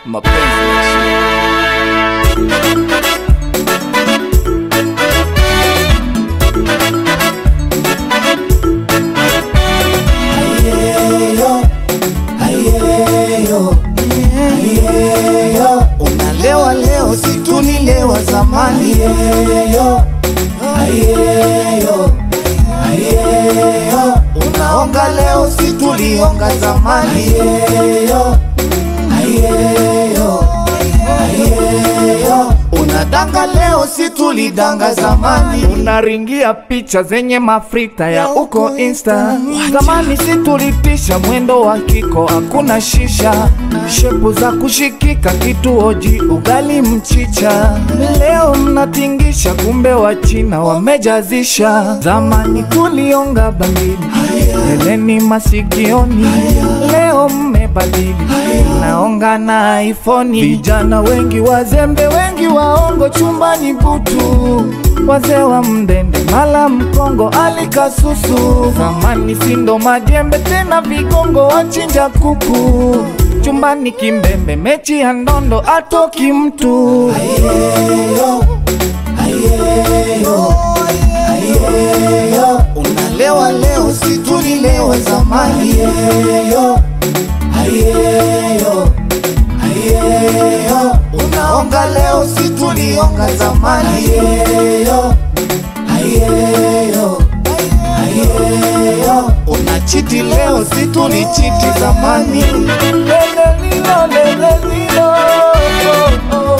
mapenzi na Unalewa leo si tulilewa zamani Ayeyo, ayeyo, ayeyo. Unaonga leo si tulionga zamani Ayeyo, ayeyo, ayeyo. Unadanga leo si tulidanga zamani unaringia picha zenye mafrita ya uko insta zamani si tulitisha mwendo wa kiko hakuna shisha shepu za kushikika kituoji ugali mchicha leo mnatingisha kumbe wa china wamejazisha zamani tulionga bangili eleni masikioni leo mmebadili naonga na ifoni vijana wengi wazembe wengi waongo chumbani butu wazee wa mdende mala mkongo alikasusu zamani sindo majembe tena vigongo wachinja kuku chumbani kimbembe mechi ya ndondo atoki mtu Ayeyo, ayeyo, ayeyo. Unalewa leo si tulilewa zamani Ayeyo, ayeyo, ayeyo. Unaonga leo si tulionga zamani Ayeyo, ayeyo, ayeyo. Unachiti leo si tulichiti zamani Lelelilo, lelelilo, oh, oh,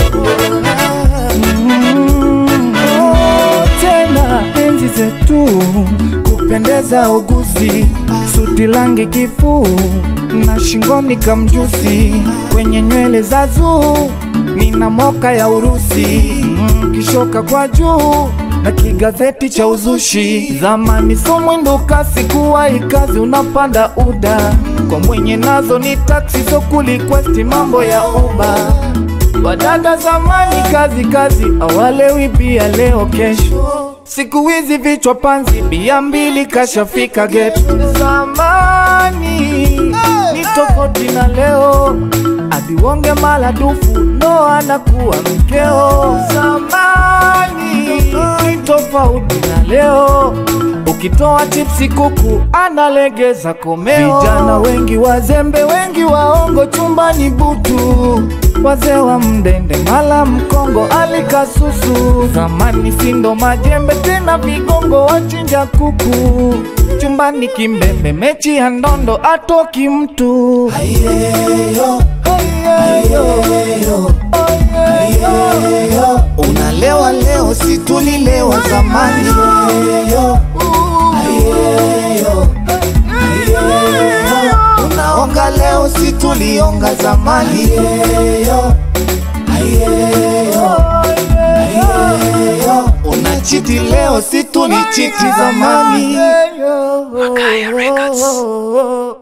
Mm, oh, tena enzi zetu kupendeza uguzi suti langi kifuu na shingoni kamjusi kwenye nywele za zuu nina moka ya Urusi mm, kishoka kwa juu na kigazeti cha uzushi zamani so mwendo kasi kuwa ikazi unapanda uda kwa mwenye nazo ni taksi so kulikwesti mambo ya uba Wadada zamani kazi kazi, awalewi pia leo kesho. Siku hizi vichwa panzi, bia mbili kashafika geto. Zamani ni tofauti na leo, adiwonge maradufu ndo anakuwa mkeo. Zamani ni tofauti na leo, ukitoa chipsi kuku analegeza komeo. Vijana wengi wazembe, wengi waongo, chumbani butu wazee wa mdende mala mkongo alikasusu zamani sindo majembe tena vigongo wachinja kuku chumbani kimbembe mechi ya ndondo atoki mtu Ayeyo, ayeyo, ayeyo. Unalewa leo si tulilewa zamani Ayeyo, ayeyo, ayeyo. Unaonga leo si tulionga zamani Ayeyo, ayeyo, ayeyo. Unachiti leo si tulichiti zamani Makaya Records.